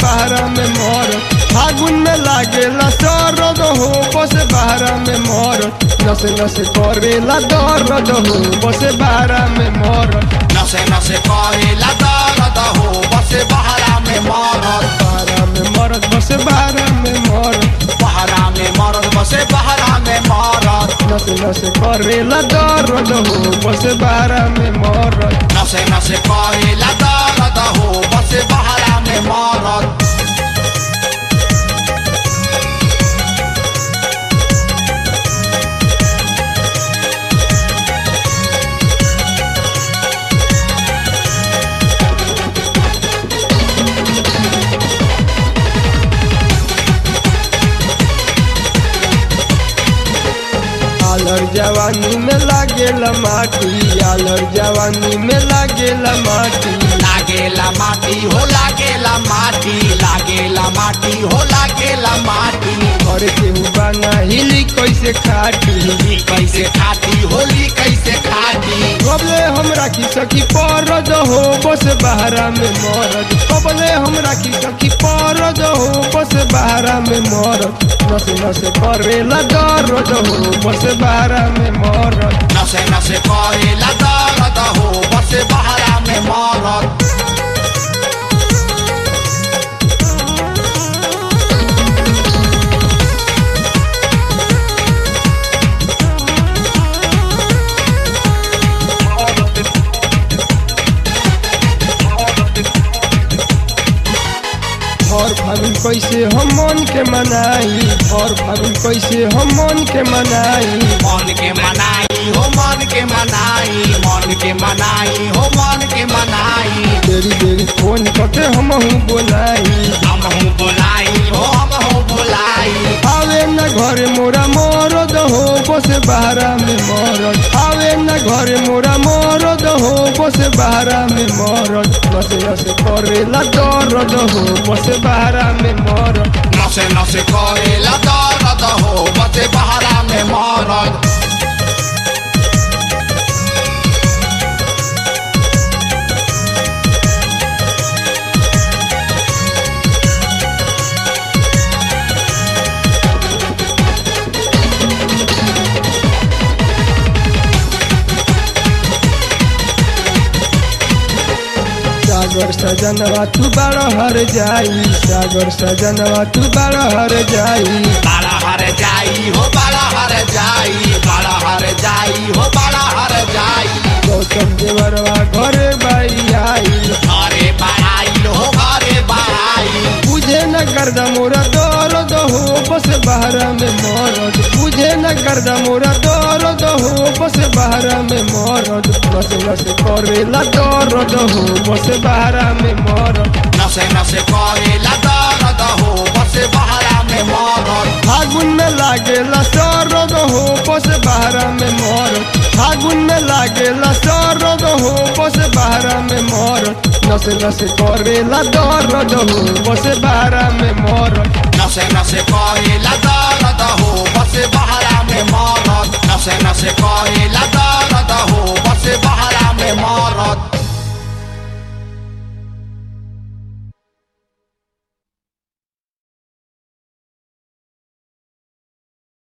बहरा में मोर फागुन में लागेला सरद हो बस बहरा में मोर नस नस करेला दर्द हो बस बहरा में मोर नसे नसे करेला दर्द हो बसे बहरा में मरद बहरा में मरद बस बहरा में मोर बहरा में मरद बसे बहरा में मरद नस नस करेला दर्द हो बस बहरा में मोर नसे नसे करेला दर्द हो बसे बहरा में मरद आलर जवानी में लागेला माटी आलर जवानी में लागेला माटी लागेला माटी हो लागेला माटी लागेला माटी हो लागेला माटी घर के बाना हिली कैसे खाटी होली कैसे खाती होली कैसे खाती कबले हमरा की सखी परद हो बस बहरा में मरद कबले हमरा की सखी परद हो बस बहरा में मरद नस नस करेला दर्द हो बस बहरा में मरद नसे नसे करेला दर्द हो बसे बहरा में मरद भर फागुन कैसे हम मन के मनाई भर फागुन कैसे हम मन के मनाई मन के मनाई हो मन के मनाई मन के मनाई हो मन के मनाई देरी देरी फोन करके हम बोलाई हम हूँ बोलाई हो हम हूँ बोलाई आवे न घरे मोरा मरद हो बस बहरा में मरद आवे न घरे मोरा मरद हो बस बहरा में मरद बस बस करेला दर्द हो बस बहरा में मरद नसे नसे करेला दर्द हो बसे बहरा में मरद सागर सजनवा तू बड़ हर जाई सागर सजनवा तू बड़ हर जाई बड़ा हर जाई हो बड़ा हर जाई बड़ा हर जाई हो बड़ा हर जाई गौतम देवरवा घरे बाई आई घरे बड़ाई हो घरे बड़ाई बुझे न गर्दा मोरा दर्द हो बस बहरा में मरद बुझे न गर्दा मोरा दर्द हो बस बहरा में मरद बस बस करेला दर्द हो बस बहरा में मरद नसे नसे करेला दर्द हो बसे बहरा में मरद फागुन में लागेला सरद हो बस बहरा में मरद फागुन में लागेला सरद हो बस बहरा में मरद नस नस करेला दर्द हो बस बहरा में मरद नसे नसे करेला